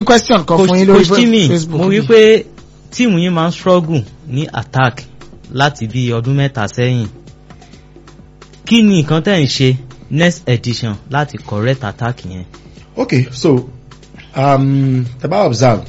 question kan fún yín lórí coach Timmy Facebook. mo rí pé tíìmù yín máa ń struggle ní attack láti bí ọdún mẹ́ta sẹ́yìn kí ni nǹkan tẹ́ ń ṣe next edition láti correct attack yẹn. okay so um, tẹ́ bá observe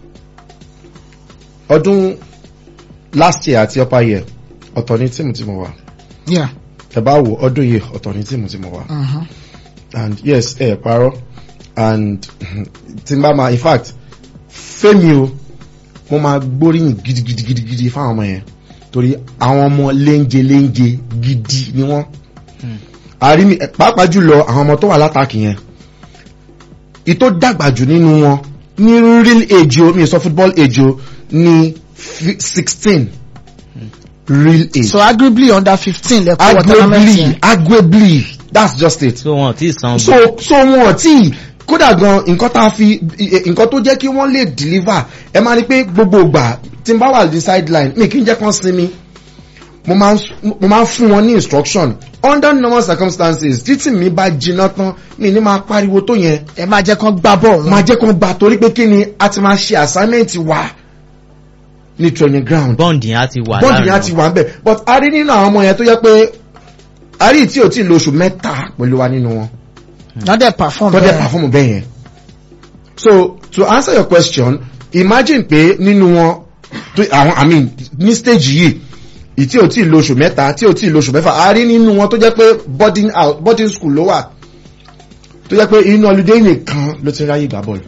ọdún last year àti upper year ọ̀tọ̀ ní tíìmù tí mo wà Yeah. tẹ́ bá wò ọdún yìí ọ̀tọ̀ ní tíìmù tí mo wà Mhm. and yes ẹ parọ́ and tí n bá ma in fact fẹ́mi o mo máa gbóríyìn gidigidigidi fáwọn ọmọ yẹn torí àwọn ọmọ léńje léńje gidi ni wọ́n àrí mi pàápàá jùlọ àwọn ọmọ tó wà látàkì yẹn ìtò dàgbà jù nínú wọn ní real age o mi ò sọ football age o ní sixteen real age so arguably under fifteen lẹ́kọ́ wọ tournament arguably yẹn. arguably that's just it so wọn ti san so so wọn tí kódà gan nǹkan tá a fi nǹkan tó jẹ́ kí wọ́n lè deliver ẹ máa ní pé gbogbo ìgbà tí n bá wà ní sideline mi kì í jẹ́ kán sinmi mo máa ń s- mo máa ń fún wọn ní instruction under normal circumstances títí mi bá jiná tán mi ní máa pariwo tó yẹn ẹ máa jẹ́ kán gbá bọ̀ máa wọn. jẹ́ kán gba torí pé kí ni a ti máa ṣe assignment wa ní training ground bond yẹn á ti wà bọ́ọ̀dù yẹn á ti wà ń bẹ̀ but a rí nínú àwọn ọmọ yẹn tó yẹ pé a rí tí ò tí ì lo oṣù mẹ́ta pẹ̀lú wa nínú wọn wọ́n dẹ̀ perform tó dẹ̀ bẹ́ẹ̀. perform bẹ́ẹ̀ yẹn. so to answer your question imagine pé nínú wọn tó àwọn i mean ní stage yìí ì tí ò tí ì lo oṣù mẹ́ta tí ò tí ì lo oṣù mẹ́fà a rí nínú wọn tó jẹ́ pé boarding out boarding school ló wà tó jẹ́ pé inú holiday nìkan ló ti ráyè gbà bọ́ọ̀lù.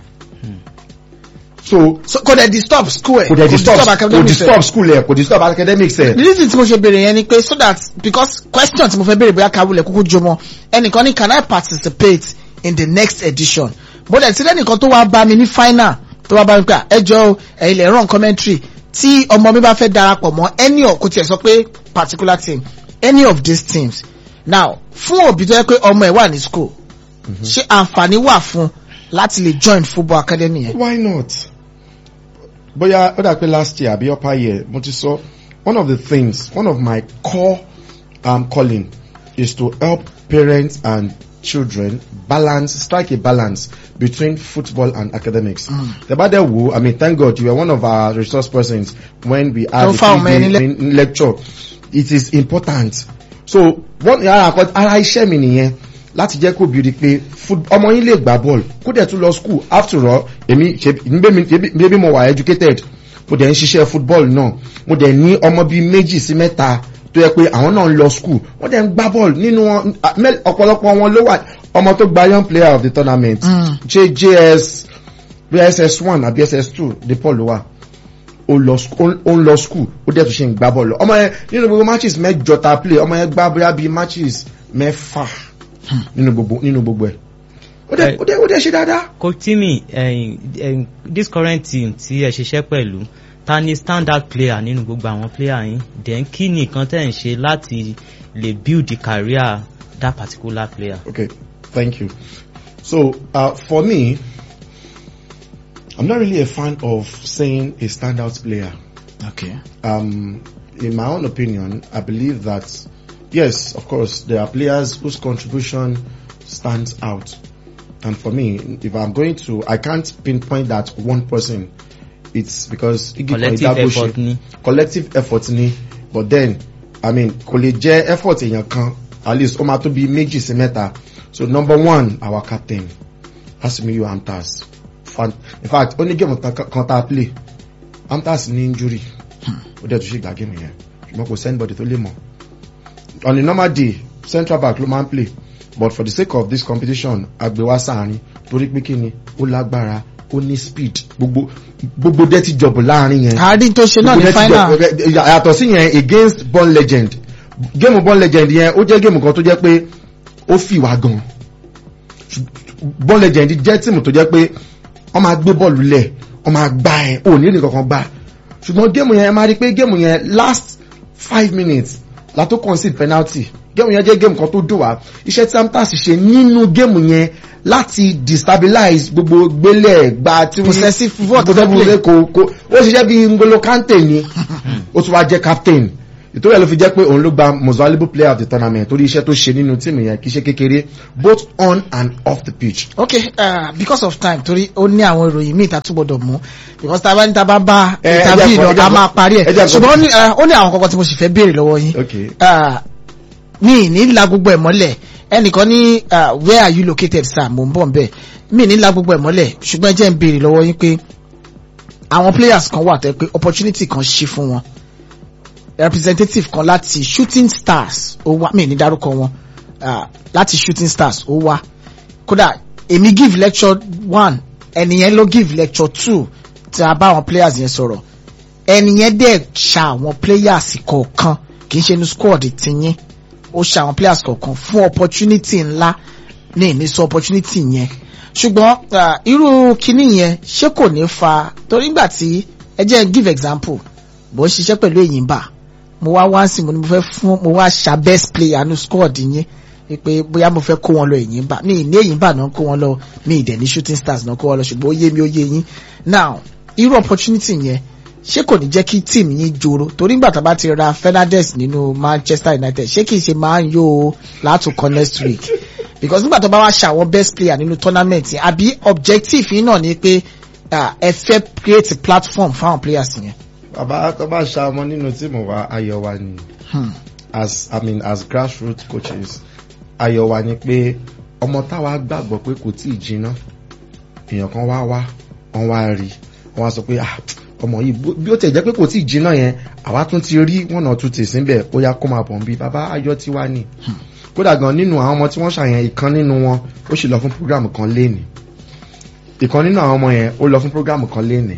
so so kò dẹ̀ disturb school ẹ̀ kò dẹ̀ disturb kò academics ẹ̀. disturb school ẹ̀ kò disturb academics ẹ̀. the reason tí mo ṣe béèrè yẹn ni pé so that because question tí mo fẹ́ béèrè bóyá kawulẹ̀ kúkú jọmọ ẹnìkan ní can I participate in the next edition bó dẹ̀ tí lẹ́nìkan tó wá bá mi ní final tó wá bá mi pé "Ah, ẹ jọ o, ẹ̀yin lè run commentary tí ọmọ mi bá fẹ́ darapọ̀ mọ́ any of kò tiẹ̀ sọ pé particular team any of these teams now fún òbí tó yẹ pé ọmọ ẹ̀ wà ní school ṣé àǹfààní wà fún láti lè join football academy yẹn. why not bóyá ó dà pé last year àbí upper year mo ti sọ one of the things one of my core um, calling is to help parents and children balance strike a balance between football and academics. the bá dẹ̀ wò i mean thank god you were one of our resource persons when we had Tó the fáwọn ọmọ ẹni three day lecture it is important so one ara àkọ ara iṣẹ́ mi nìyẹn láti jẹ́ kó bìrì pé foot- ọmọ yín lè gbá bọ́ọ̀lù kó dẹ̀ tún lọ school after all èmi ṣe bébí mo wà educated mo dẹ̀ ń ṣiṣẹ́ football náà mo dẹ̀ ní ọmọ bíi méjì sí mẹ́ta tó yẹ pé àwọn náà ń lọ school wọ́n dẹ̀ ń gbá bọ́ọ̀lù nínú wọn à, mẹ́- ọ̀pọ̀lọpọ̀ wọn ló wà ọmọ tó gba young player of the tournament Mm. jjs bss one àbí ss two de paul ló wà ó lọ sk- ó ó ń lọ school ó dẹ̀ tún ṣe ń gbá bọ́ọ̀lù ọmọ yẹn nínú gbogbo matches mẹ́jọ ta play ọmọ yẹn gbá bóyá bíi matches mẹ́fà nínú gbogbo nínú gbogbo ẹ̀ ó dẹ̀ ó dẹ̀ ó dẹ̀ ṣe dáadáa. coach Timmy ẹ̀yin ẹ̀yin this current team tí ẹ ṣiṣẹ́ pẹ̀lú ta ni standard player nínú gbogbo àwọn player yín then kí ni nǹkan tẹ́ ń ṣe láti lè build the career that particular player. Okay, thank you. So, uh, for me, I'm not really a fan of saying a standout player. okay. Um, in my own opinion, I believe that, yes, of course, there are players whose contribution stands out. And for me, if I'm going to, I can't pinpoint that one person. It's because Igi collective Koidaboshi- effort ni. collective effort ni but then i mean kò lè jẹ́ effort èèyàn kan at least ó máa tó bí méjì sí mẹ́ta so number one our captain Asimiyu Amtas Fan, in fact ó ní géèmù kan kan tá a play Amtas ní injury ó dẹ̀ tún ṣe gbà géèmù yẹn ṣùgbọ́n kò sẹ́nibọ̀dì tó lè mọ̀ on a normal day central back ló máa ń play but for the sake of this competition agbèwá sáàrin torí pé kí ni ó lágbára ó ní speed gbogbo gbogbo dirty job láàrin yẹn àárín tó ṣe náà ní final. yàtọ̀ sí yẹn against born legend géèmù born legend yẹn ó jẹ́ géèmù kan tó jẹ́ pé ó fi wá gan born legend jẹ́ tíìmù tó jẹ́ pé wọ́n máa gbé bọ́ọ̀lù lẹ̀ wọ́n máa gbá ẹ̀ ò ní nìkan kan gbá ṣùgbọ́n géèmù yẹn ẹ máa rí pé géèmù yẹn last five minutes la tó concede penalty géèmù yẹn jẹ́ géèmù kan tó dùn wá iṣẹ́ tí amtas ṣe nínú géèmù yẹn láti destabilize gbogbo gbélé gba tí wọ́n Possessive football tó Possessive fẹ́ play. kò kò ó ṣiṣẹ́ bí ngolo kante ni ó tún wá jẹ́ captain ìtòrí ẹ̀ ló fi jẹ́ pé òun ló gba most valuable player of the tournament torí iṣẹ́ tó ṣe nínú tíìmù yẹn kì í ṣe kékeré both on and off the pitch. okay uh, because of time torí ó ní àwọn ìròyìn míì tá a tún gbọdọ̀ mú because tá a bá ní tá a bá bá Eh, ẹ interview jẹ́ lọ àkọ́- a máa parí ẹ̀ ẹ jẹ́ àkọ́- ṣùgbọ́n ó ní, uh, ó ní àwọn kankan tí mo sì fẹ́ béèrè lọ́wọ́ yín okay uh, mi ní la gbogbo ẹ̀ mọ́lẹ̀ ẹnìkan ní uh, where are you located sir mo ń bọ̀ nbẹ̀ mi ní la gbogbo ẹ̀ mọ́lẹ̀ ṣùgbọ́n ẹ jẹ́ ń béèrè lọ́wọ́ yín pé àwọn players kan wà tẹ́ pé opportunity kan ṣí fún wọn representative kan láti shooting stars ó wá mi ní dárúkọ wọn uh, láti shooting stars ó wá kódà èmi give lecture one ẹnìyẹn ló give lecture two tí a bá àwọn players yẹn sọ̀rọ̀ ẹnìyẹn dẹ̀ ṣa àwọn players kọ̀ọ̀kan kì í ṣe ní squad tiyín ó ṣa àwọn players kọ̀ọ̀kan fún opportunity ńlá ní ìnísọ opportunity yẹn ṣùgbọ́n ah, irú kinní yẹn ṣé kò ní fa torí nígbà tí ẹ jẹ́ n give example bó ń ṣiṣẹ́ pẹ̀lú Èyìnbá mo wá wá sí mo ní mo fẹ́ fún mo wá ṣa best player ní squad yín pé bóyá mo fẹ́ kó wọn lọ Èyìnbá mi ì ní Èyìnbá náà kó wọn lọ mi ì dẹ̀ ní shooting stars náà kó wọn lọ ṣùgbọ́n ó yé mi ó yé yín now irú opportunity yẹn ṣé kò ní jẹ́ kí team yín joro torí nígbà tá a bá ti ra Fernandes nínú Manchester United ṣé kì í ṣe máa ń yó o látòkọ next week because nígbà tó bá wá ṣàwọn best player nínú tournament yẹn àbí objective yín náà ni pé ah, ẹ fẹ́ create platform fáwọn players yẹn. bàbá tó bá ṣa ọmọ nínú tíìmù wa ayọ̀ wa ni Hmm. as i mean as grassroots coaches ayọ̀ wa ni pé ọmọ táwa gbàgbọ́ pé kò tí ì jiná èèyàn kan wá wá wọ́n wá rí wọ́n wá sọ pé ah ọmọ yìí bó- bí ó tẹ̀ jẹ́ pé kò tí ì jiná yẹn àwa tún ti rí one or two tì síbẹ̀ ó yá kó máa bọ̀ ń bí bàbá ayọ̀ tí wá ni kódà gan nínú àwọn ọmọ tí wọ́n ṣàyẹn ìkan nínú wọn ó sì lọ fún program kan léènì ìkan nínú àwọn ọmọ yẹn ó lọ fún program kan léènì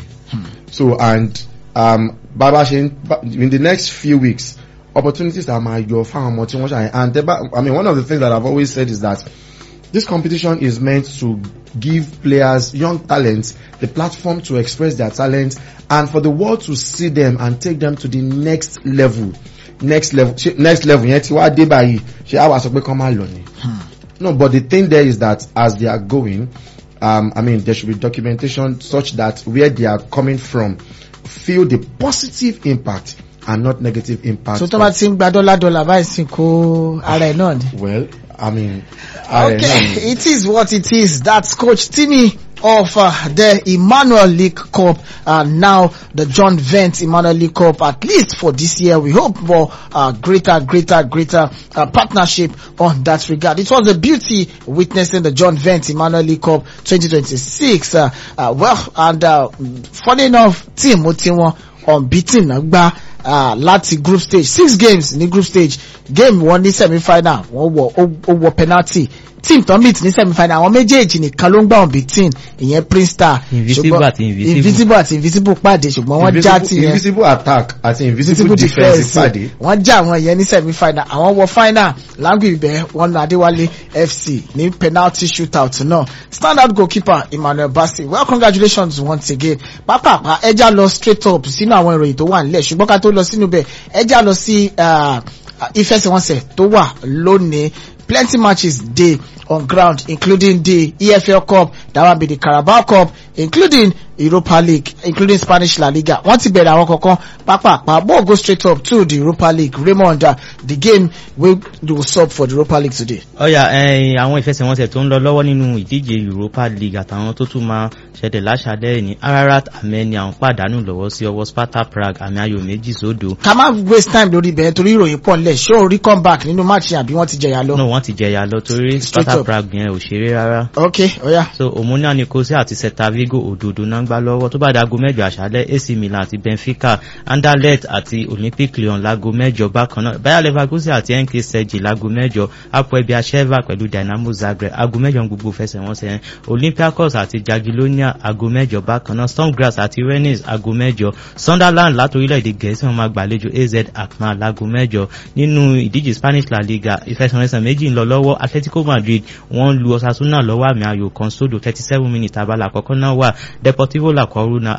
so and um, bàbá ṣe ń bá- in the next few weeks opportunities are máa yọ fáwọn ọmọ tí wọ́n ṣàyẹn and tẹ́ bá i mean one of the things that i've always said is that this competition is meant to give players young talents the platform to express their talent and for the world to see them and take them to the next level next level ṣe next level yẹn ti wá dé báyìí ṣe àwa sọ pé kán máa lọ ni. No, but the thing there is that as they are going, um, I mean, there should be documentation such that where they are coming from feel the positive impact and not negative impact. so tó bá of- ti ń gba dọ́là dọ́là báyìí sì kó ara ẹ̀ náà ni. well, I mean, I don't Okay, know. it is what it is. That's Coach Timmy of uh, the Emmanuel League Cup and now the John Vent Emmanuel League Cup. At least for this year, we hope for uh, greater, greater, greater uh, partnership on that regard. It was a beauty witnessing the John Vent Emmanuel League Cup 2026. Uh, uh, well, and uh, funny enough, team Otiwon unbeaten náà gbá uh, láti group stage six games ní group stage game wọn ní semi final wọn wọ ó ó wọ penalty team tó meet ní semi final àwọn méjèèjì nìkan ló ń gbà unbeaten ìyẹn prince star Invisible ṣùgbọ́n- àti invisible. invisible àti invisible pàdé ṣùgbọ́n wọ́n já Invisible, ti yẹn invisible attack àti invisible, invisible defense defence ìpàdé. wọ́n já àwọn yẹn ní semi final àwọn wọ final langu ibẹ̀ wọ́n na adéwálé fc ní penalty shootout náà standard goalkeeper emmanuel bassi well congratulations once again pápápá ẹja lọ straight up sínú àwọn ìròyìn tó wà nílẹ̀ ṣùgbọ́n ká tó lọ sínú bẹ̀ ẹja lọ sí ah, ìfẹsẹ̀wọnsẹ̀ tó wà lónìí plenty matches dey on ground including the efl cup that one be the carabao cup including europa league including spanish la liga wọ́n ti bẹ̀rẹ̀ àwọn kankan pápápá ball go straight up to the europa league raymond uh, the game wey do sub for the europa league today. ọ̀yà ẹ̀yìn àwọn ìfẹsẹ̀wọnsẹ̀ tó ń lọ lọ́wọ́ nínú ìdíje europa league àtàwọn tó tún máa ṣẹlẹ̀ láṣàlẹ̀ ní ararat armenia ń pàdánù lọ́wọ́ sí ọwọ́ sparta prague àmì ayò méjì sódò ká má waste time lórí ibẹ̀ torí ìròyìn pọ̀ nílẹ̀ ṣé o rí comeback nínú match yẹn àbí wọ́n ti jẹ̀yà lọ. náà wọ́n ti jẹyà lọ torí Straight sparta up. prague yẹn ò ṣeré rárá ok oya so omonia nicosia àti celta vigo òdòdó náà ń gbá lọ́wọ́ tó bá dago mẹ́jọ àṣálẹ́ ac milan àti benfica anderlecht àti olympic lyon lago mẹ́jọ bákan náà bayer leverkusen àti nk sẹ́jì lago mẹ́jọ apoel biasheva pẹ̀lú dynamo zagreb ago mẹ́jọ ń gbogbo fẹsẹ̀wọnsẹ̀ yẹn olympiacos àti jagiellonia ago mẹ́jọ bákan náà stormgrass àti rennes ago mẹ́jọ sunderland láti orílẹ̀-èdè gẹ̀ẹ́sì wọn máa gbàlejò az akman lago mẹ́jọ nínú ìdíje spanish la liga ìfẹsẹ̀wọnsẹ̀ méjì ń lọ lọ́wọ́ atletico madrid wọ́n lu osasuna lọ́wọ́ àmì ayò kan sódò thirty seven minutes abala àkọ́kọ́ náà wà deportivo la coruna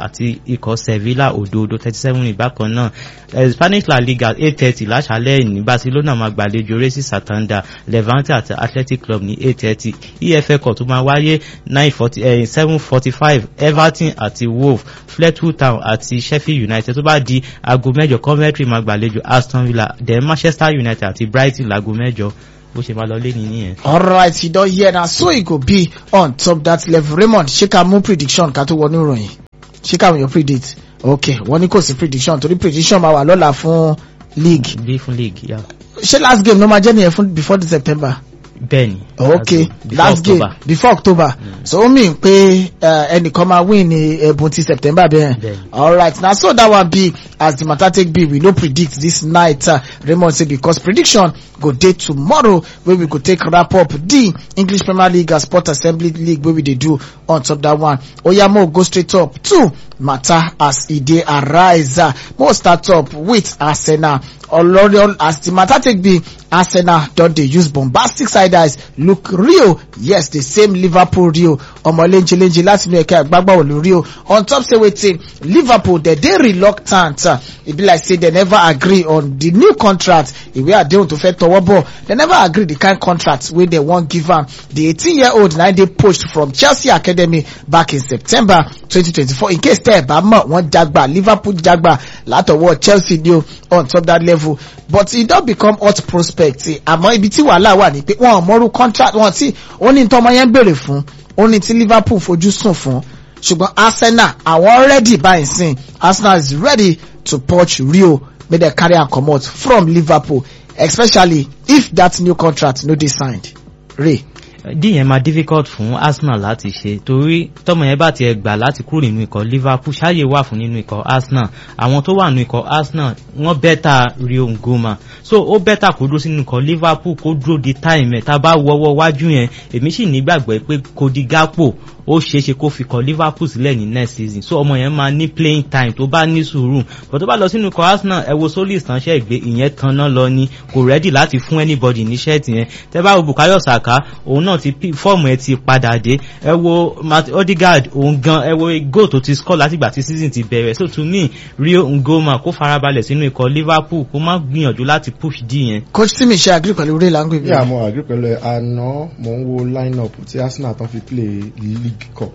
àti ikọ̀ sevilla òdòdó thirty seven ní bákan náà Eh, spanish la liga eight thirty láṣálẹ̀ ní barcelona máa gbàlejò racing santander levante àti athletic club ní eight thirty efa cup tó máa wáyé nine forty seven forty five everton àti wolf fleetwood town àti sheffield united tó bá di aago mẹ́jọ coventry máa gbàlejò aston villa then manchester united àti brighton láago mẹ́jọ bó ṣe máa lọ lé ní nìyẹn. alright you don hear na so e go be on top that level raymond ṣé ká mú prediction ká tó wọnú ìròyìn ṣé ká wọ́n predict ok wọ́n ní kò sí prediction torí prediction máa wà lọ́la fún league bí fún league yà. ṣé last game ló máa jẹ́ nìyẹn fún before the september bẹ́ẹ̀ni. ok Before last game October. before october so ó mean pé uh, ẹnìkan máa win ní ẹ̀bùn ti september bẹ́ẹ̀ Bẹ́ẹ̀ni. alright na so that one be as the matter take be we no predict this night uh, raymond say because prediction go dey tomorrow wey we go take wrap up the english premier league and sport assembly league wey we dey do on top that one oya mo go straight up to matter as e dey arise uh, mo start up with arsenal olori as the matter take be arsenal don dey use bombastic side eyes look real yes the same liverpool real ọmọ lenjelenje láti inú ẹ̀ka àgbágbàwọ̀lù real on top say wetin liverpool dey dey reluctant uh, e be like say dem never agree on the new contract ìwé àdéhùn tó fẹ́ tọwọ́ bọ̀ dem never agree the kind contract wey dem wan give am the eighteen year old na dey poached from chelsea academy back in september twenty twenty four in case tẹ́ ẹ̀ bá mọ̀ wọ́n jagba liverpool jagba látọwọ́ chelsea ni o on top that level but e don become hot prospect eh, àmọ́ ibi tí wàhálà wà ní pé wọn ò mọ́rú contract wọn tí ó ní tọmọ yẹn béèrè fún ó ní tí liverpool fojú sùn fún ṣùgbọ́n arsenal àwọn ready báyìí sìn arsenal is ready to poach rio make dem carry am comot from liverpool especially if that new contract no dey signed ray. dí yẹn máa difficult fún arsenal láti ṣe torí tọmọ yẹn bá tiẹ̀ gbà láti kúrò nínú ikọ̀ liverpool ṣáàyè wà fún nínú ikọ̀ arsenal àwọn tó wà nínú ikọ̀ arsenal wọ́n bẹ́tà rio ngoma so ó bẹ́tà kó dúró sínú ikọ̀ liverpool kó dúró di time ẹ̀ tá a bá wọ́wọ́ wájú yẹn èmi sì nígbàgbọ́ pé kodi gapo ó ṣeéṣe kó fi kọ liverpool sílẹ̀ ní next season so ọmọ yẹn máa ní playing time tó bá ní sùúrù but tó bá lọ sínú ikọ̀ arsenal ẹ wo solis ránṣẹ́ ìgbé ìyẹn tanná lọ ni kò ready láti fún anybody ní ṣẹ́ẹ̀tì yẹn tẹ́ bá wo bukayo saka òun náà ti pi- fọ́ọ̀mù ẹ ti padà dé ẹ wo matt odegaard òun gan ẹ wo goal tó ti score látìgbà tí season ti bẹ̀rẹ̀ so to me rio ngoma kó farabalẹ̀ sínú ikọ̀ liverpool kó má gbìyànjú láti push d yẹn coach timi ṣe agree pẹ̀lú ray langue yeah mo agree pẹ̀lú ẹ̀ àná mo ń wo line up tí arsenal tán fi play league cup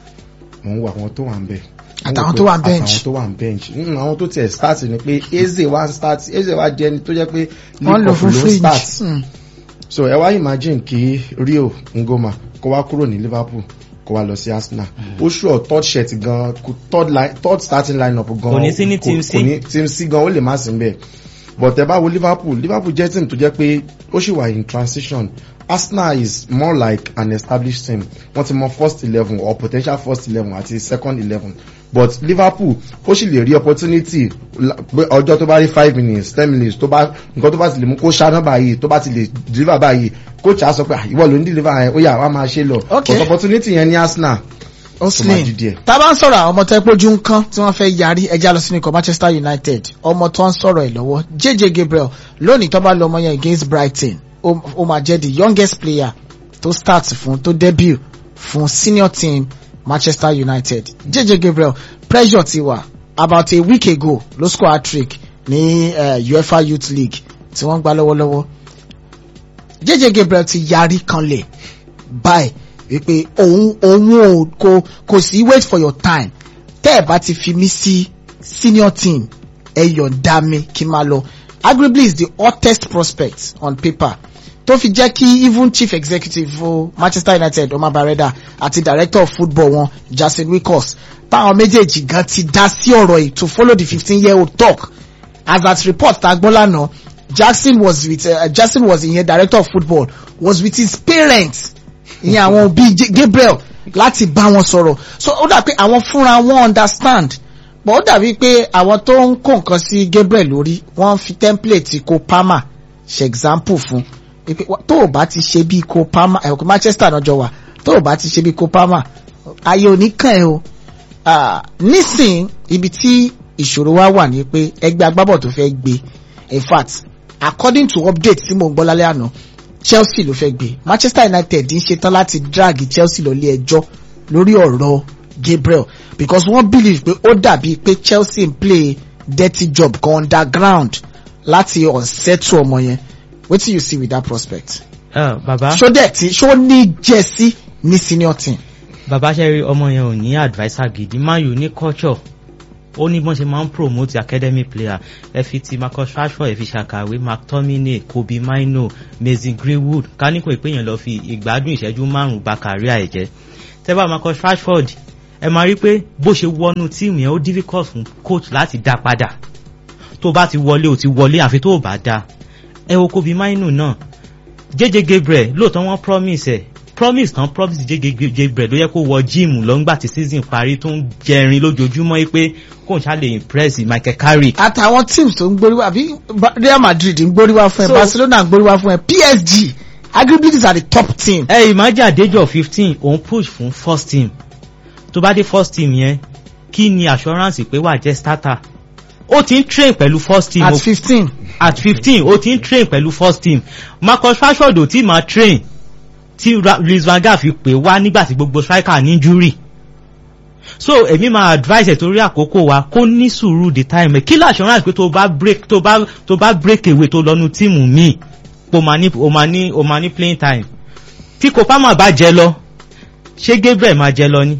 mo ń wo àwọn tó wà ń bẹ̀ Àtàwọn tó wà ń bench. àtàwọn tó wà ń bench Mm, àwọn tó tiẹ̀ start ni pé eze wa ń start eze wa jẹ́ ẹni tó jẹ́ pé wọ́n league lò cup fún ló ń fringe start Mm. so ẹ wá imagine kí rio ngoma kó wá kúrò ní liverpool kó wá lọ sí arsenal ó sure third shirt gan kò- third line third starting line up gan Kò ní sí ní kò- team kò C. ní team c gan ó lè má sí ń bẹ̀ but ẹ bá wo liverpool liverpool jẹ́ team tó jẹ́ pé ó sì wà in transition arsenal is more like an established team wọ́n ti mọ first eleven or potential first eleven àti second eleven but liverpool ó sì lè rí opportunity la- pé ọjọ́ tó bá rí five minutes ten minutes tó bá nǹkan tó bá ti lè mú kó ṣáná báyìí tó bá ti lè deliver báyìí coach á sọ pé "Ah, ìwọ ló ń deliver yẹn ó yà wá máa ṣe lọ Okay. but opportunity yẹn ní arsenal ó máa slim di díẹ̀. tá a bá ń sọ̀rọ̀ àwọn ọmọ tó ẹ pójú ń kán tí wọ́n fẹ́ yarí ẹja lọ sínú ikọ̀ manchester united ọmọ tó ń sọ̀rọ̀ ẹ̀ lọ́wọ́ jj gabriel lónìí tó bá lọ ọmọ yẹn against brighton ó ó máa jẹ́ the youngest player tó start fún tó debut fún senior team manchester united jj gabriel pressure ti wà about a week ago ló score hat-trick ní uh, uefa youth league tí wọ́n ń gbá lọ́wọ́lọ́wọ́ jj gabriel ti yarí kanlẹ̀ báyìí wípé òun òun ò kò kò sí wait for your time tẹ́ ẹ̀ bá ti fi mí sí senior team ẹ yọ̀ǹda mi kí n máa lọ arguably is the hottest prospect on paper tó fi jẹ́ kí even chief executive fún manchester united omar barreda àti director of football wọn jason wickers táwọn méjèèjì gan ti dá sí ọ̀rọ̀ yìí to follow the fifteen year old talk as at report ta gbọ́ lánàá jackson was with uh, jackson was ìyẹn director of football was with his parents ìyẹn àwọn òbí J- gabriel láti bá wọn sọ̀rọ̀ so ó dà pé àwọn fúnra wọn understand but ó dàbí pé àwọn tó ń kó nǹkan sí gabriel lórí wọ́n fi template kó palmer ṣe example fún pé wá- tó o bá ti ṣe bí kó palmer ẹ̀ kó manchester náà jọ wà tó o bá ti ṣe bí kó palmer ayé oníkàn ẹ o Ah, nísìn ibi tí ìṣòro wa wà ní pé ẹgbẹ́ agbábọ̀ tó fẹ́ gbé in fact according to update tí mo ń gbọ́ lálẹ́ àná chelsea ló fẹ́ gbé manchester united ń ṣetán láti drag chelsea lọ ilé ẹjọ́ lórí ọ̀rọ̀ Gabriel because wọ́n believe pé ó dàbí pé Chelsea ń play dirty job kan underground láti unsettle ọmọ yẹn wetin you see with that prospect. Uh, bàbá ṣó dẹ̀ tí ṣó ní jẹ́sí ní senior team. bàbá ṣe rí ọmọ yẹn ò ní adviser gidi man u ní culture ó ní bọ́n ṣe máa ń promote academy player ẹ fi ti marcus rashford ẹ fi ṣàkàwé mctominay kobe mino mason greenwood káníkò ìpéyàn lọ fi ìgbádùn ìṣẹ́jú márùn-ún ba career ẹ̀ jẹ́ tẹ́bà marcus rashford ẹ máa rí pé bó ṣe wọnú tíìmù yẹn ó difficult fún coach láti dá padà tó bá ti wọlé ò ti wọlé àfi tó bá dá ẹ wo kobe mino náà jẹjẹ gabriel lóòótọ́ wọ́n promise ẹ̀ promise tán promise jẹjẹ gabriel ló yẹ kó wọ jíìmù lọ́ngbà tí season parí tó ń jẹrin lójoojúmọ́ yìí pé kóun ṣá lè impress michael carrick àtàwọn teams tó ń gbóríwá àbí Ba- Real Madrid ń gbóríwá fún ẹ So- Barcelona ń gbóríwá fún ẹ PSG arguably these are the top team. ẹ imagine àdéjọ fifteen òun push fún first team tó bá dé first team yẹn kí ni assurance pé wà jẹ́ starter ó ti ń train pẹ̀lú first team at o- fifteen at fifteen ó ti ń train pẹ̀lú first team marcus rashford ò tí máa train tí Ra- luis van gaal fi pè wá nígbà tí gbogbo striker ní injury so èmi máa advice ẹ̀ torí àkókò wa kó ní sùúrù the time ẹ̀ kí la assurance pé tó bá break tó bá tó bá break away tó lọ́nu tíìmù míì o máa ní o máa ní o máa ní playing time tí kopama bá jẹ lọ ṣé gabriel máa jẹ lọ ni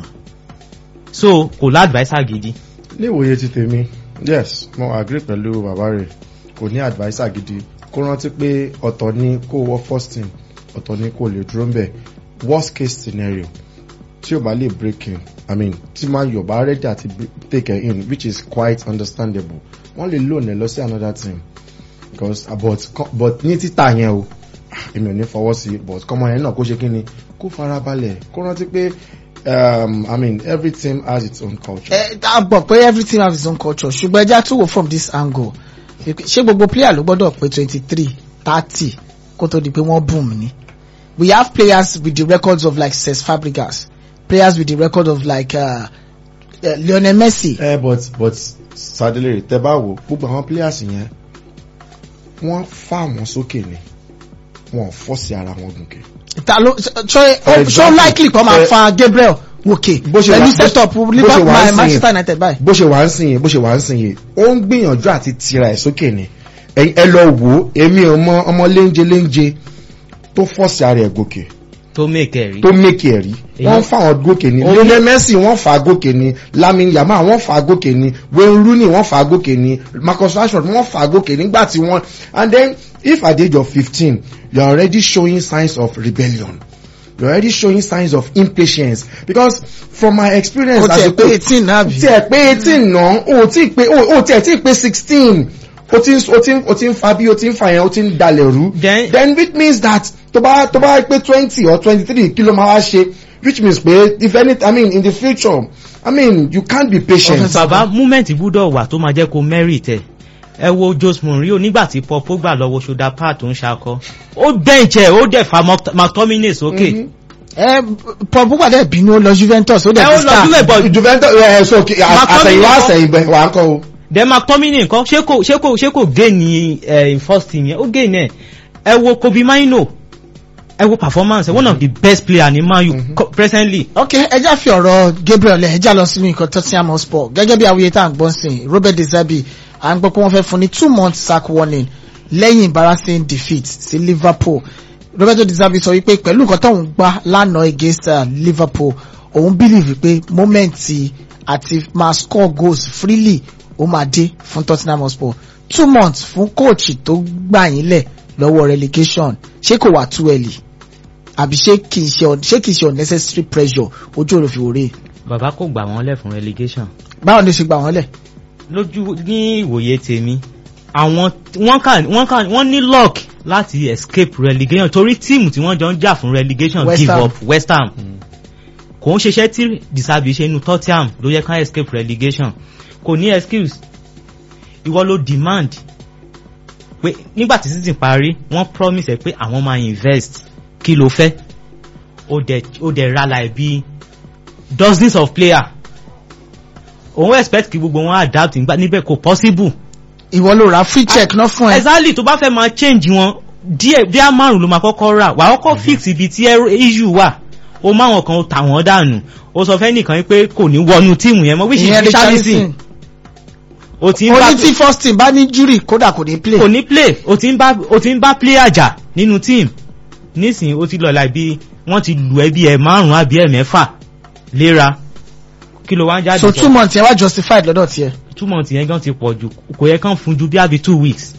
so kò ládviser gidi. ní ìwòye ti tèmi yes mo agree pẹ̀lú bàbá rẹ̀ kò ní adviser gidi kó rántí pé ọ̀tọ̀ ni kó wọ first team ọ̀tọ̀ ni kó lè dúró ń bẹ̀ worst case scenario tí o bá lè break in i mean tí máa yọ̀ bá ready àti b- take her in which is quite understandable wọ́n lè loan ẹ̀ lọ sí another team because uh, but co- but ní títà yẹn o ah, èmi ò ní fọwọ́ sí but kọ́mọ yẹn náà kó ṣe kí ni kó farabalẹ̀ kó rántí pé um, i mean every team has its own culture. ẹ a gbọ́ pé everything have its own culture ṣùgbọ́n ẹja tún wò from this angle ṣé gbogbo player ló gbọ́dọ̀ pé twenty three thirty kó tó di pé wọ́n boom ni we have players with the records of like Cesc Fabregas players with the record of like uh, uh, Lionel Messi. ẹ but but sadele tẹ bá wò gbogbo àwọn players yẹn wọ́n fà wọ́n sókè ni wọ́n fọ́ọ̀sì ara wọn gùnkè. ta ló ṣe For ṣe example, likely kọ́ máa eh, fa Gabriel wòkè bó ṣe wà- pẹ̀lú bó- setup bó ṣe Liverpool wà ń sìn Manchester yẹn- United báyìí. bó ṣe wà ń sìn yẹn bó ṣe wà ń sìn yẹn ó ń gbìyànjú àti tira ẹ̀ sókè ni ẹ̀yin ẹ lọ wò ó èmi ọmọ ọmọ léńje léńje tó fọ́ọ̀sì ara ẹ̀ gòkè tó make ẹ̀ rí. tó mékì ẹ̀ rí Èyí- wọ́n fà wọn gòkè ni Ó ní- Lionel Messi wọ́n fà á gòkè ni Lamine Yamal wọ́n fà á gòkè ni Wayne Rooney wọ́n fà á gòkè ni Marcus Rashford wọ́n fà á gòkè nígbà tí wọ́n and then if at the age of fifteen you are already showing signs of rebellion you are already showing signs of impatience because from my experience ó tiẹ̀ pé coach- eighteen náà bí. tí ẹ pé eighteen náà o tí pé o tí ẹ tí pé sixteen o ti o ti o ti ń fa bí o ti ń fa yẹn o ti ń dalẹ̀ rú Then- then which means that tó bá tó bá pé twenty or twenty three kí ló máa wá ṣe which means pé if any i mean in the future i mean you can't be patient. Offensive. bàbá moment gbúdọ̀ wà tó máa jẹ́ kó merit ẹ̀ ẹ wo Jose Mourinho nígbà tí Paul Pogba lọ́wọ́ ṣoda part tó ń ṣakọ ó bench ẹ̀ ó dẹ̀ fa Mc- McTominay sókè Mhm. ẹ Paul Pogba dẹ̀ bínú ó lọ Juventus ó ẹ dẹ̀ ó ti lọ star. sílẹ̀ bọ̀ Juventus ẹ so kí- a- McTominay àtẹ̀yìnwá kọ́. àtẹ̀yìnbẹ̀ wà á kọ́ o. then McTominay nǹkan ṣé kò ṣé kò ṣé kò gain ní ẹ first team yẹn ó gain ẹ̀ ẹ wo Kobe Mino ẹ wo performance ẹ one of the best player ní Man U co- presently ok ẹjá fi ọ̀rọ̀ Gabriel ẹ̀ ẹjá lọ sínú nǹkan Tottenham Hotspur gẹ́gẹ́ bí awuye tá à ń gbọ́n sìn Robert De Zerbi à ń gbọ́ pé wọ́n fẹ́ fún ní two months sack warning lẹ́yìn embarrassing defeat sí Liverpool Robert De Zerbi sọ wípé pẹ̀lú nǹkan tóun gbá lánàá against uh, Liverpool òun believe pé moment àti máa score goals freely ó máa dé fún Tottenham Hotspur two months fún coach tó gbà yín lẹ̀ lọ́wọ́ relegation ṣé kò wà too early àbí ṣé kìí ṣe un- ṣé kìí ṣe unnecessary pressure ojú òrò fi wòrè bàbá kò gbà wọ́n lẹ̀ fún relegation báwo ni ó ṣe gbà wọ́n lẹ̀. lójú ní ìwòye tèmi àwọn wọ́n kà wọ́n kà wọ́n ní luck láti escape relegation torí tíìmù tí wọ́n jọ ń jà fún relegation West give Ham. up West Ham kò ń ṣiṣẹ́ tí disabi ṣe inú Tottenham ló yẹ ká escape relegation kò ní excuse ìwọ ló demand pé nígbà tí season parí wọ́n promise ẹ pé àwọn máa invest kí ló fẹ́ ó dẹ̀ ó dẹ̀ ra láì bí dozens of player òun expect kí gbogbo wọn adapt nígbà níbẹ̀ kò possible ìwọ ló ra free check náà fún ẹ. exactly tó bá fẹ́ máa change wọn díẹ̀ díẹ̀ márùn ló máa kọ́kọ́ rà wà á kọ́kọ́ fix ibi tí ẹrù- issue wà ó máwọn kan ó tà wọ́n dànù ó sọ fẹ́ nìkan pé kò ní wọnú tíìmù yẹn mọ́ wíṣì ìyẹn richarlison Richarlison ó ti ń bá oní tí first team bá ní jury kódà kò ní play kò ní play ó ti ń bá ó ti ń bá player jà nínú team nísìnyí ó ti lọ láì bí wọ́n ti lù ẹ́ bí ẹ̀ márùn-ún àbí ẹ̀ mẹ́fà léra kí ló wá ń jáde so two months yẹn wá justified lọ́dọ̀ tiẹ̀. two months yẹn gan ti pọ̀ jù kò yẹ kán fún ju bí àbí two weeks.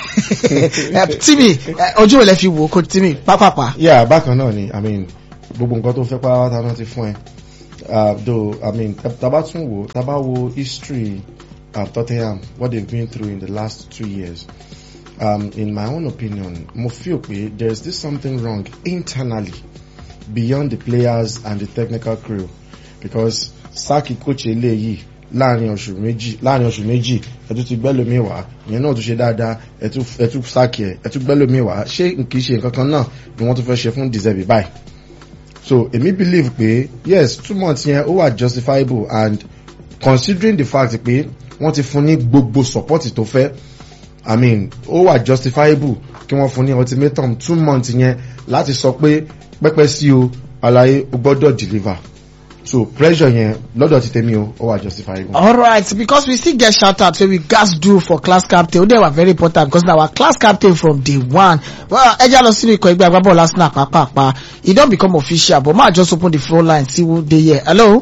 timi eh, ojú ò lẹ fi wò ó kó timi pápápá. yeah bákan náà ni i mean gbogbo nǹkan tó fẹ́ pátá náà ti fún ẹ uh, though i mean taba tún wo taba wo history of tottenham what they've been through in the last two years um, in my own opinion mo feel pe there is this something wrong internally beyond the players and the technical crew because saki coach eléyìí láàrin oṣù méjì láàrin oṣù méjì ẹtú ti gbẹ́lómi wá ìyẹn náà tún ṣe dáadáa ẹtú ẹtú saki ẹ ẹtú gbẹ́lómi wá ṣé kìí ṣe nǹkan kan náà ni wọ́n tún fẹ́ ṣe fún deserve báyìí so èmi believe pé yes two months yẹn ó wà justifiable and considering the fact pé wọ́n ti fún ní gbogbo support tó fẹ́ i mean ó wà justifiable kí wọ́n fún ní ultimatum two months yẹn láti sọ pé pẹ́pẹ́ sí o àlàyé o gbọ́dọ̀ deliver so pressure yẹn lọ́dọ̀ ti tèmi o ó wà justifiable. alright because we still get shout out wey we gats do for class captain o dey wa very important because na our class captain from day one well ẹja lọ sínú ikọ̀ ẹgbẹ́ agbábọ́ọ̀lù arsenal pàápàá e don become official but ma just open the phone line see who dey here hello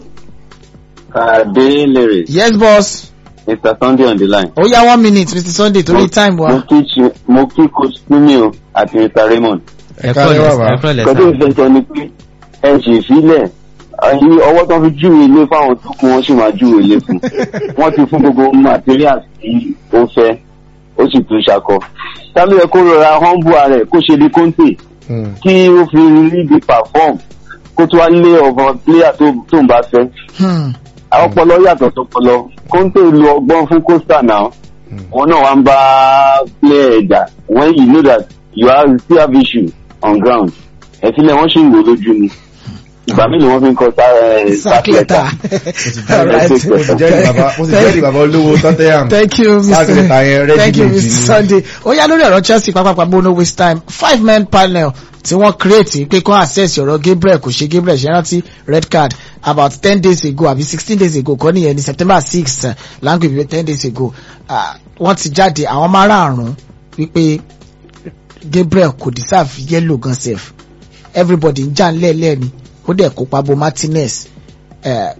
Kade Lere, yes boss Mr. Sunday on the line. ó yá one minute mr sunday torí time Mo wa kí Chi- mo kí coach Kumi o àti Mr. Raymond. ẹ káre kọ́ bàbá. ẹ kọ́ lẹ̀ Kọ́tí sá. ìfẹ́ sọ ni pé ẹ ṣì sílẹ̀ ẹ̀yin ọwọ́ tó fi júwe ilé fáwọn tó kún wọn sì máa júwe ilé fún. Wọ́n ti fún gbogbo materials tí ó fẹ́ ó sì tún ṣakọ. Sálú yẹ kó rọra humble ara ẹ̀ kó ṣe bí Conte Hmm. kí ó fi rí bí perform kó tó wá lé ọ̀bọ̀n player tó tó ń bá fẹ́. hmm. àwọn ọpọlọ yàtọ̀ sọpọlọ kóńtò lu ọgbọ́n fún costa náà Hmm. wọn náà wá ń bá player ẹ̀jà when you know that you are you still have issue on ground ẹ̀fílẹ̀ wọ́n sì ń wò lójú ni ìgbà mélòó wọ́n fi ń kọ sack letter alright mo ti jẹ́rìí bàbá mo ti jẹ́rìí bàbá olówó tottenham thank you Sack letter yẹn mr ready thank you made mr ni. sunday ó yá lórí ọ̀rọ̀ chelsea pápápá bó no waste time five men panel tí wọ́n create pé kán access ọ̀rọ̀ gabriel kò ṣe gabriel ṣe rántí red card about ten days ago àbí sixteen days ago kọ́ nìyẹn ní september six language bíi ten days ago Ah, wọ́n ti jáde àwọn márààrún wípé gabriel kò deserve yellow gan sef everybody ń jà ńlẹ̀ẹ́lẹ̀ ni ó dẹ̀ kópa bo martinez eh,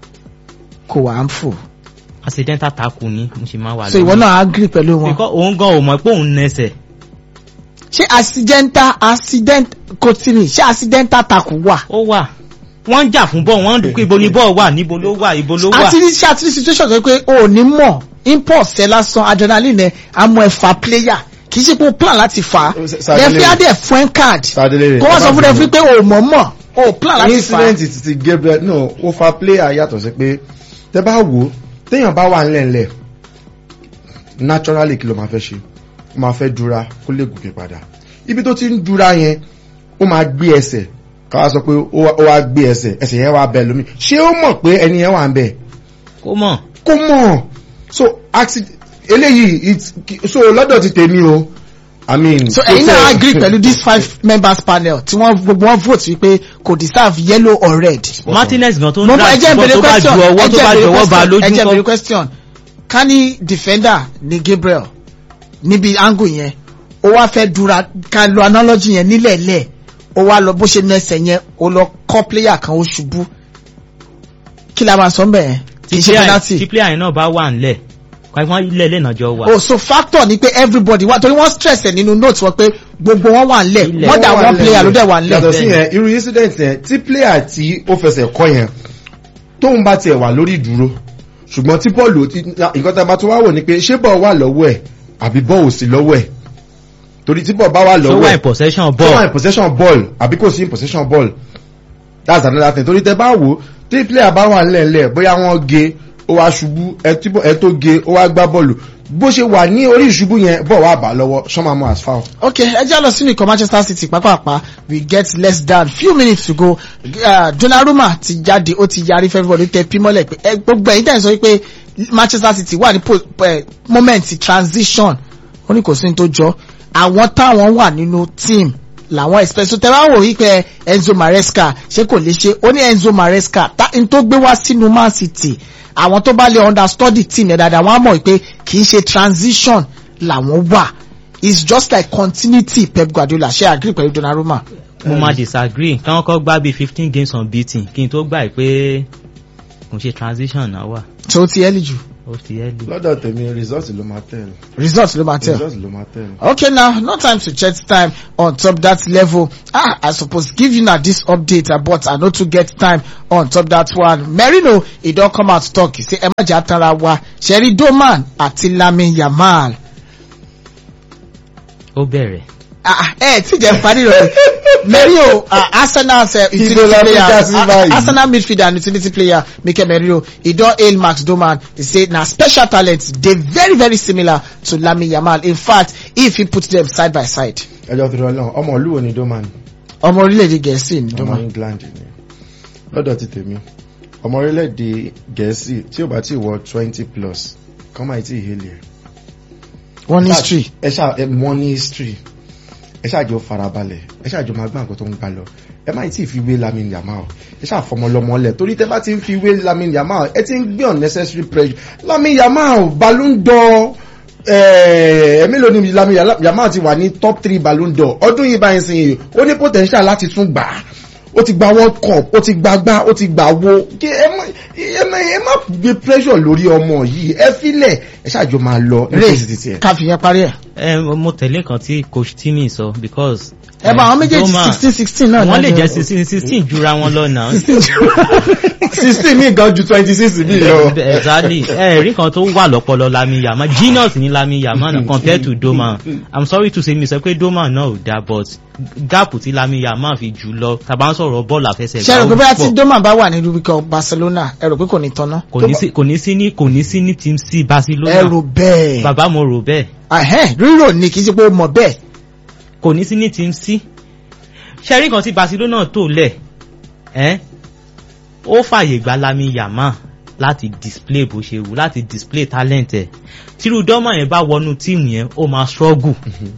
kò wá ń fò accidental tackle ni mo ṣe máa wà so ìwọ náà agree pẹ̀lú wọn. because òun gan ò mọ̀ pé òun nẹsẹ̀ ṣé accidental accident kotini ṣé accidental tackle wà. ó wà wọ́n ń jà fún bọ́ọ̀ wọ́n ń dúpọ̀ ibo ni bọ́ọ̀ wà níbo ló wà ibo ló wà àti ní ṣe àti ní situation tó yẹ pé o ò ní mọ̀ impulse ẹ lásán adrenaline ẹ amọ̀ ẹ fa player kì í ṣe pé o plan láti fà á Sadele- referee á dẹ̀ fún ẹ card Sadele- kó wọ́n sọ fún Sadele- referee pé o ò mọ̀ mọ̀ o ò plan láti fà á. incident ti ti gabriel no ó fa player yàtọ̀ sí pé tẹ bá wò ó téèyàn bá wà ńlẹ̀ńlẹ̀ naturally kí ló máa fẹ́ ṣe ó máa fẹ́ dúra kó lè gòkè padà ibi tó ti ń dúra yẹn ó máa gbé ẹsẹ̀ káwá sọ pé ó wá- ó wá gbé ẹsẹ̀ ẹsẹ̀ yẹn wá bẹ lómi ṣé ó mọ̀ pé ẹni yẹn wà ń bẹ̀ kó mọ̀ kó mọ̀ so accident eléyìí it's so lọ́dọ̀ ti tèmi o i mean so ẹ̀yin náà agree pẹ̀lú this five members panel tí wọ́n gbogbo wọn vote wípé kò deserve yellow or red. martinez gan tó ń mo mọ dá ẹjẹ ìbọn ìbèrè tó bá ju question ọwọ́ tó bá ju ọwọ́ bá lójú ẹjẹ ìbèrè kọ́ question ká ní defender ní gabriel níbi angle yẹn ó wá fẹ́ dura ká lo analogy yẹn nílẹ̀ẹ́lẹ̀ ó wá lọ bó ṣe na ẹsẹ̀ yẹn ó lọ kọ́ player kan ó ṣubú kí la máa sọ mbẹ̀ yẹn kì í ṣe tí penalty player yẹn náà bá wà ńlẹ̀ kọ́ wọ́n ilẹ̀ ilẹ̀ náà jọ wà oh so factor ni pé everybody wá torí wọ́n stress ẹ̀ nínú note wọn pé gbogbo wọn wà ńlẹ̀ Ilẹ̀. more than one player ló dẹ̀ wà ńlẹ̀. yàtọ̀ sí yẹn irú incident yẹn tí player tí ó fẹsẹ̀ kọ́ yẹn tóun bá tiẹ̀ wà lórí ìdúró ṣùgbọ́n tí bọ́ọ̀lù ti nǹkan tá a bá tún wá wò ni pé ṣé bọ́ọ̀ wà lọ́wọ́ ẹ̀ àbí bọ́ọ̀ ò sí lọ́wọ́ ẹ̀ torí tí bọ́ọ̀ bá wà tó lọ́wọ́ wà ẹ̀ in possession tó wà ball in possession ball àbí kò sí in possession ball that's another thing torí tẹ bá wò tí player bá wà ńlẹ̀ńlẹ̀ bóyá wọ́n ge ó wá ṣubú ẹ tí bọ́- ẹ tó ge ó wá gbá bọ́ọ̀lù bó ṣe wà ní orí ìṣubú yẹn bọ́ọ̀ wà bá lọ́wọ́ ṣọ́mà mọ́ as foul. okay ẹ jẹ́ lọ sínú ikọ̀ manchester city pápápá we get less than few minutes to go uh, donnarumma ti jáde ó ti yarí fẹ́fẹ́bọ̀dé tẹ pímọ́lẹ̀ pé ẹ gbogbo ẹ̀yin tẹ̀ ń sọ pé manchester city wà ní po- eh, moment transition ó ní kò sí ní tó jọ àwọn táwọn wà nínú team làwọn expect so tẹ́wá wò wípé Enzo Maresca ṣé kò lè ṣe ó ní Enzo Maresca tá n tó gbé wá sínú Man City àwọn tó bá lè understudy team yẹn dáadáa wọ́n á mọ̀ pé kì í ṣe transition làwọn wà it's just like continuity Pep Guardiola ṣe agree pẹ̀lú Donnarumma. mo máa disagree kí wọ́n kọ́ gbá bíi fifteen games unbeaten kí n tó gbà pé kò ṣe transition náà wà tó ti ẹ́lì jù ó ti ẹ́ lù. lọ́dọ̀ tèmi result ló máa tẹ̀ result ló máa tẹ̀. result ló máa tẹ̀. Okay now, no time to check time on top that level. Ah, I suppose give you now this update, uh, but I no too get time on top that one. Merino, he don come out talk. He say, Emma Jatara wa, Sherry Doman àti Lamin Yamal. ó bẹ̀rẹ̀ Ah, eh, tí jẹ́ parí rẹ̀. Merino, uh, Arsenal uh, utility Ibo la fi player, já sí uh, báyìí. Arsenal midfielder and utility player, Mikel Merino, he don hail Max Doman. He say na special talent, dey very very similar to Lamin Yamal. In fact, if he put them side by side. ẹjọ́ tó rọlọ́n ọmọ ìlú wo ni doman ọmọ orílẹ̀-èdè gẹ̀ẹ́sì ni ọmọ Doman. england ni lọ́dọ̀ ti tèmi ọmọ orílẹ̀-èdè gẹ̀ẹ́sì tí ò bá ti wọ twenty plus kọ́ máa ti hélì ẹ̀. wọ́n ní history. ẹ ṣáà ẹ mọ ní history ẹ ṣáà jọ farabalẹ̀ ẹ ṣáà jọ máa gbá nǹkan tó ń gbá lọ ẹ má tí ì fi wé lamin yamal ẹ ṣáà fọmọlọmọ lẹ torí tẹ bá ti ń fi wé lamin yamal ẹ ti ń gbé unnecessary pressure lamin yamal ballon d'or ẹ mélòó ni lamin yamal ti wà ní top three ballon d'or ọdún yìí báyìí sìn yìí ó ní potential láti tún gbà á ó ti gba world cup ó ti gba gbá ó ti gbà wo kí ẹ má ẹ má ẹ má gbé pressure lórí ọmọ yìí ẹ filẹ̀ ẹ ṣáàjọ máa lọ ní ray kòsì tiẹ̀. ká fi yẹn parí ẹ̀. ẹ mo tẹ̀lé nǹkan tí coach timi sọ because. ẹ bá àwọn méjèèjì Doma- sixteen sixteen náà. wọ́n lè lọ́jọ́- jẹ́ sixteen sixteen jura wọn lọ náà. sixteen mi gan ju twenty six mi lọ. exactly ẹ rí kan tó wà lọ́pọlọ Lami Yamal genius ní Lami Yamal náà compared to Doma i'm sorry to say mi sọ pé Doma náà ò dáa but gap tí Lami Yamal fi jù lọ tàbá ń sọ̀rọ̀ bọ́ọ̀lù àfẹsẹ̀gbá ṣe rò pé ó bóyá tí pọ̀. Doma bá wà ní Rubicon Barcelona ẹ rò pé kò ní tanná. kò ní sí kò ní sí ní kò ní sí ní team c ẹ Barcelona rò bẹ́ẹ̀. bàbá mo rò bẹ́ẹ̀ Ẹhẹ́n, rírò ni kì í ṣe pé ó mọ̀ bẹ́ẹ̀. kò ní sí ní team c ṣẹ́rí kan tí Barcelona tó lẹ̀ ẹ́ ó fàyè gba Lami Yamal láti display bó ṣe wù láti display talent ẹ̀ tírú Doma yẹn bá wọnú tíìmù yẹn ó máa struggle.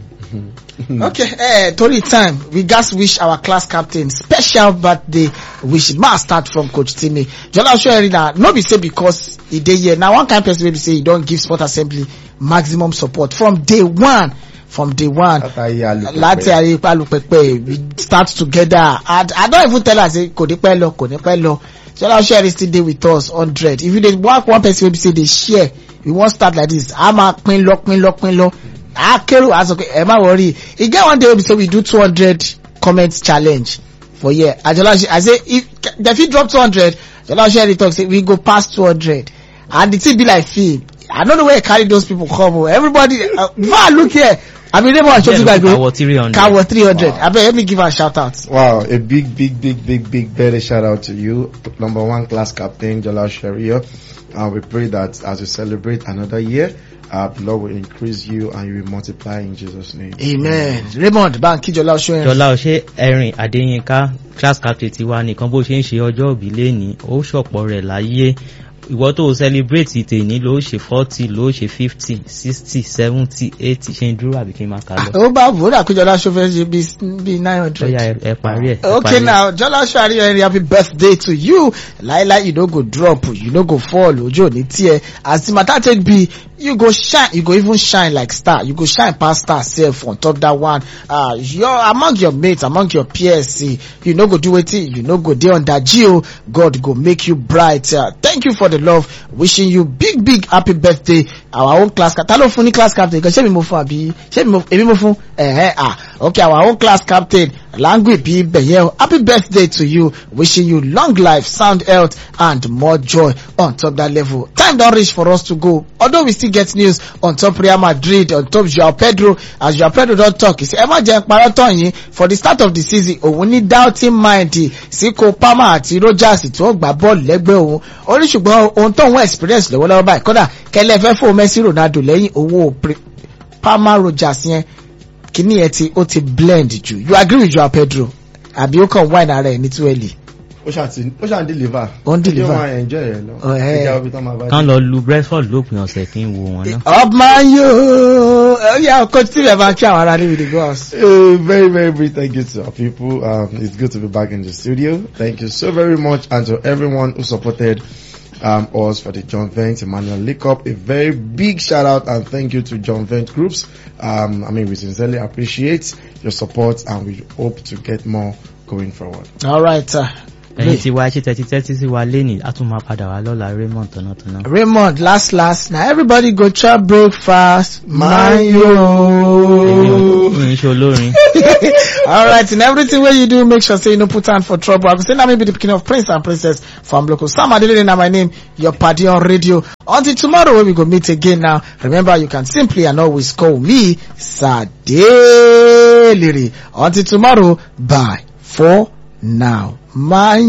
okay eh, torí time we gats wish our class captain special birthday wish ma start from coach Timi Jola Osoeri na no be say because e dey here na one kind person wey be say e don give sport assembly maximum support from day one from day one látàrí alùpùpù. láti ayé palupẹpẹ we start together and i don even tell her say kò ní pẹ́ lọ kò ní pẹ́ lọ Jola Osoeri still dey with us hundred if you dey work one person wey be say dey share we wan start like this a máa pín lọ pín lọ pín lọ akérò a sọ pé ẹ má worry e get one day wey be say we do two hundred comment challenge for here ajola i say if dem fit drop two hundred Jola Osoeri talk say we go pass two hundred and the thing be like film i no know where e carry those people come o everybody uh, before i look here i bin neighbor asoju gbagbe Kawo 300. kawo three hundred Wow. abeg let me give am shout out. Wow, a big, big, big, big, big, better shout out to you, number one class captain, Jalal Sharia. And we pray that as you celebrate another year, uh, the Lord will increase you and you will multiply in Jesus' name. amen raymond banki Jola Osoeri. Jọlá ọṣẹ ẹrin Adéyínká class captain ti wa nìkan bó ṣe ń ṣe ọjọ́ òbí lẹ́ni ó ṣọ̀pọ̀ rẹ̀ láyé ìwọ tó o celebrate tèní ló ṣe forty ló ṣe fifty sixty seventy eighty ṣe ń dúró àbí kí n máa kà lọ. ó bá wòrà pé Jola Osoeri ṣe bí bí nine hundred. Ọya ẹ- ẹ parí ẹ. ẹ Okay parí ẹ. now, Jola Osoeri very happy birthday to you. Laila, you no go drop, you no go fall, ojo ni tear. As the matter take be, you go shine, you go even shine like star. You go shine past star self on top that one. Uh, you're among your mates, among your peers, see, you no go do wetin, you no go dey under Geo. God go make you bright. Uh, thank you for the love. Wishing you big, big happy birthday. Our own class captain. Ta ló fún ní class captain? Kan ṣé mi mo fún àbí? Ṣé mi mo, èmi mo fún? Ẹ̀hẹ́ ah. Okay, our own class captain. Language be bẹ̀yẹ̀ o. Happy birthday to you. Wishing you long life, sound health and more joy on top that level. Time don reach for us to go. Although we still get news on top Real Madrid, on top Joao Pedro. As Joao Pedro don talk, he say, ẹ má jẹ́ parọ́ tán yín for the start of the season. Òun ní doubting mind sí Cole Palmer àti Rogers tí wọ́n gbá bọ́ọ̀lù lẹ́gbẹ̀ẹ́ òun. Ó ní ṣùgbọ́n ohun tó ń wọ́n experience lọ́wọ́lọ́wọ́ báyìí. Kódà kẹlẹ́ fẹ́ fún Messi Ronaldo lẹ́yìn owó pre- Palmer Rogers yẹn kìíní yẹn ti ó ti blend jù you agree with Joao Pedro àbí ó kàn wine ara ẹ̀ ní túwẹ̀lì. ó ṣàti ó ṣàn deliver Ó ń deliver. yóò máa enjoy rẹ̀ lọ Oh, eh. ìjà òbí tán máa bá kán lọ lu brentford lópin ọ̀sẹ̀ kí n wo wọn náà. up man yo yeah coach tí ẹ bá kí àwọn ará níbi the goals. Uh, very, very big thank you to our people. Um, it's good to be back in the studio. Thank you so very much, and to everyone who supported um, us for the John Vent Emmanuel League Cup. A very big shout out and thank you to John Vent Groups. Um, I mean, we sincerely appreciate your support, and we hope to get more going forward. all right uh, ẹ̀yin tí wá ṣe tẹ́tí tẹ́tí sí wa lénìí a tún máa padà wá lọ́la raymond tọ̀nàtọ̀nà. Raymond last last na everybody go chop breakfast man èmi yo. ò ní ṣe olórin. all right in everything wey you do make sure say you no put hand for trouble i go say na me be the pikin of prince and princess from local sam adelele na my name your padi on radio until tomorrow wey we go meet again now remember you can simply and always call me sadelere until tomorrow bye for now man